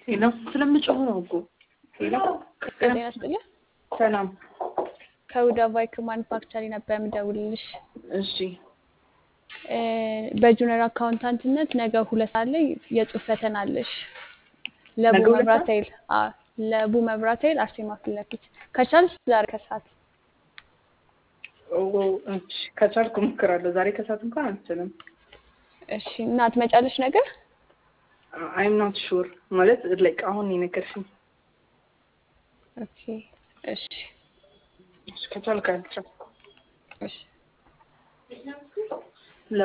ሄሎ ስለምጮህ ነው እኮ ሄሎ ጤና ይስጥልኝ። ሰላም ከሁዳ ቫይክ ማኑፋክቸሪንግ ነበር የምደውልልሽ። እሺ እ በጁኒየር አካውንታንትነት ነገ ሁለት ሰዓት ላይ የጽሁፍ ፈተና አለሽ። ለቡ ነገ ሁለት መብራት ሰዓት? ኃይል አዎ፣ ለቡ መብራት ኃይል አርሴማ ፊት ለፊት ከቻልሽ ዛሬ ከሰዓት ኦ እሺ ከቻልኩ እሞክራለሁ። ዛሬ ከሰዓት እንኳን አልችልም። እሺ። እና ትመጫለሽ ነገር አይም ናት ሹር ማለት ላይክ አሁን የነገርሽኝ ኦኬ። እሺ እሺ፣ ከቻልኩ አልቻልኩም። እሺ